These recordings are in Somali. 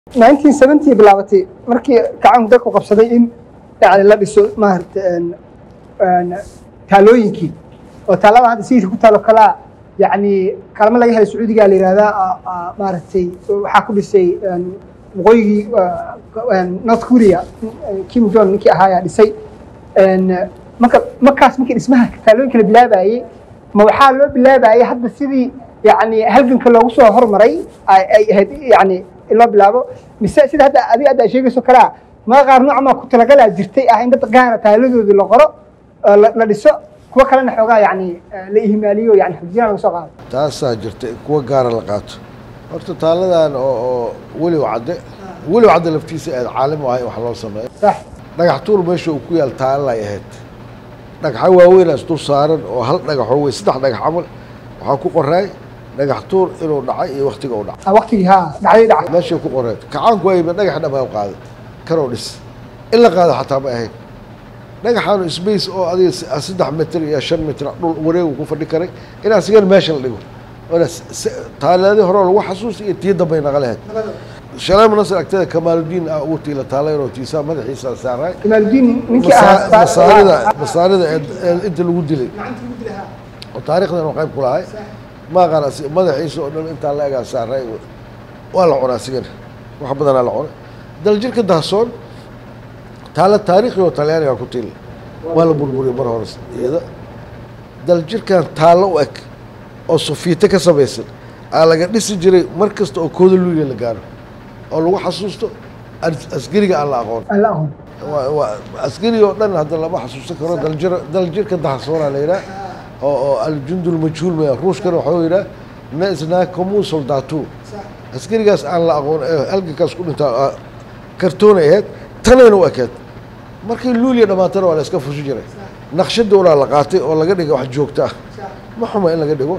nineteen seventy bilaabatay markii gacanku dadku qabsaday in yani la dhiso maarata taalooyinkii oo taalada hadda sayidka ku taalo kalaa yani kalama laga helay sacuudiga la yihahdaa maaragtay waxaa ku dhisay waqooyigii north korea kim jong ninkii ahaa ayaa dhisay marka markaas markii dhismaha taalooyinka la bilaabayey ma waxaa loo bilaabayay hadda sidii yani halganka loogu soo hormaray ay ahayd yani in loo bilaabo mise sida hadda adiga hadda sheegayso kalaa ma qaar noocamaa ku talagalaa jirtay ah in dad gaara taaladoodii la qoro la dhiso kuwa kalena xoogaa yani la ihmaaliyo yani xujiyana laga soo qaado taasaa jirta in kuwa gaara la qaato horta taaladan oo oo weliw cadde weliw cadde laftiisa aad caalim u ahay wax loo sameeyo sax dhagax tuur meesha uu ku yaal taalay ahayd dhagaxa waaweynaa isdul saaran oo hal dhagaxoo wey saddex dhagax camal waxaa ku qoraay dhagax tuur inuu dhacay iyo waktiga u dhacay ah, waqtigii ha dhacday dhacay meeshay ku qoreed kacaanku ayba dhagax dhamaa qaaday kanoo dhis in la qaado xataa ma ahayn dhagaxaanu space oo adiga s- saddex mitir iyo shan mitir dhul wareegu ku fadhi karay in asigan meesha la dhigo oona s- s- taalaadii hore oo lagu xasuusta iyo tii dambay naga lahayd shaleema nasr agteeda kamaaludiin ah ugu tiila taalaynoo tiisaa madaxiisa saaraay imaaludiin ninkii Masa- ahaa masaarida masaarida ee- ee inta lagu dilay oo taariikhdan oo qayb ku lahay ma aqaan asi- madaxiisa oo dhan intaa la egaa saaray waa la cunaa asigana wax badanaa la cunay daljirka dahsoon taala taariikhi oo talyaaniga ku tiil waa la burburiyay mar hore iyada daljirkan taallo u eg oo sofiite ka samaysan aa laga dhisi jiray mar kasta oo kooda luuliya la gaaro oo lagu xasuusto as- asgariga aan la aqoon aan la aqoon waa waa askari oo dhan hadda lama xasuusan karo daljir daljirka dahsoona la yidhaah oo oo aljundul majhuul maya ruushkana waxuu yidhaah nesna commun soldatu askarigaas aan la aqoon ee halgankaas ku dhintaa ah, kartoonay ahayd tanayna u ekeed markii luuliya dhammaatana waa la iska fushi jiray naqshadda unaa la qaatay oo laga dhigay wax joogto ah ma xuma in laga dhigo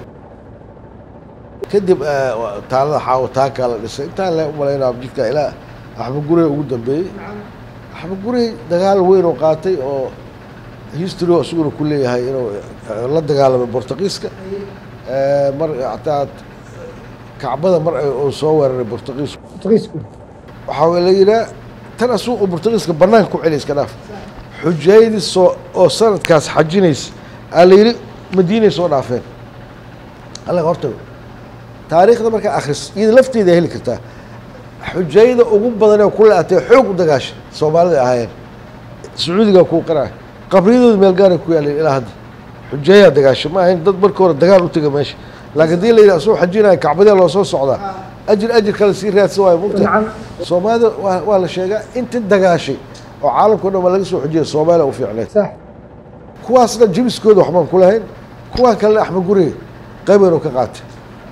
kadib eh, waa- taalada xaawo taakaa la dhisay intaan le umalaynaa jidka ilaa axmed gurey ugu dambeeyey axmed gurey dagaal weyn oo qaatay oo history oo isaguna ku leeyahay inuu eh, la dagaalamay bortugiiska Eh, mar hataa kacbada mar ay- uu soo weeraray bortugiisku portugiisku waxaa la yidhaha tan asuu uu bortugiiska banaanka ku celi iska dhaaf xujaydii soo oo sanadkaas xajinaysa aa la yidhi madiinay soo dhaafeen allaga hortago taariikhda markaa akhris iyada lafteeda heli kartaa xujayda ugu badan ee ku la-atay xoog u dagaashay soomaalida ay ahaayeen sacuudiga kuu qanaa qabriyadooda meel gaaray ku yaaleen ilaa hadda xujayaa dagaashay ma ahayn dad marka hore dagaal u tega meesha laakiin hadii la yidhi asuu xajinaya kacbadee loo soo socdaa ajir ajir kale sii raadsan waayo mugta Nacam. soomaalida waa waa la sheegaa inta dagaashay oo caalamka o dhan waa laga soo xujiyay soomaaliya u fiicneed sax kuwaasna jibiskooda waxbaan ku lahayn kuwaan kalena axmed guriga qaybaynu ka qaatay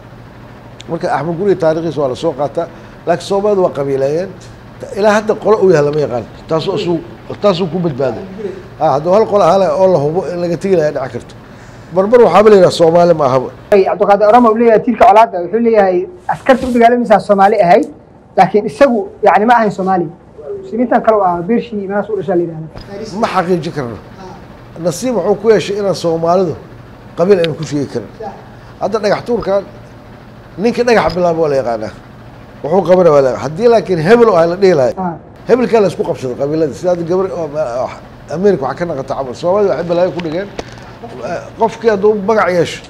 marka axmed guriga taariikhiisa waa la soo qaataa laakiin soomaalida waa qabiileeyeen ilaa hadda qolo u yahay lama yaqaan taasoo isuu taasuu ku badbaaday ha hadduu hal qolo ahaa oo la hubo in laga tegi lahaa dhici karto marmar waxaaba la yidhaha soomaali ma ahaba Ay, cabdiqaadir orama uu leeyahay tiirka colaada wuxuu leeyahay askarta u dagaalamaysaa soomaali ahayd laakiin isagu yani ma ahayn soomaali muslimiintan kale ah beershii meelaas u dhashaa la yidhahda ma xaqiijin karno nasiib wuxuu ku yeeshay inaan soomaalidu qabiil aynu ku sheegi karin hadda dhagax tuurkan ninka dhagax bilaaba waa la yaqaanaa wuxuu qabana waa la haddii laakiin hebel oo ah la dhihi lahay Ah, hebelkaa la isku qabsaday qabiiladii sida hadda gabar oo ma- oo america waxaa ka naqata camal soomaalida waxay balaayo ku dhigeen Eh, qofkii hadduu magac yeesho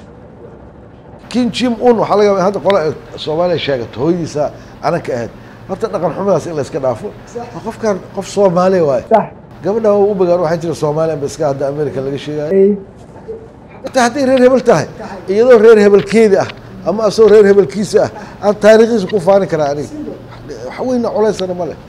kin jim un waxaa laga yaabaa hadda qole ay soomaaliya sheegato hooyadiisa anan ka ahayd horta dhaqan xumadaas in la iska dhaafo waa qofkan qof soomaaliya waaye sax gabadha waa u bagaan waxay tiri soomaaliya ba iska hadda america laga sheegayo ay inta hadday reer hebel tahay iyadoo reer hebelkeedi ah ama asagoo reer hebelkiisa ah aan taariikhiisa ku faani karaa aniga wax weyna culaysana ma leh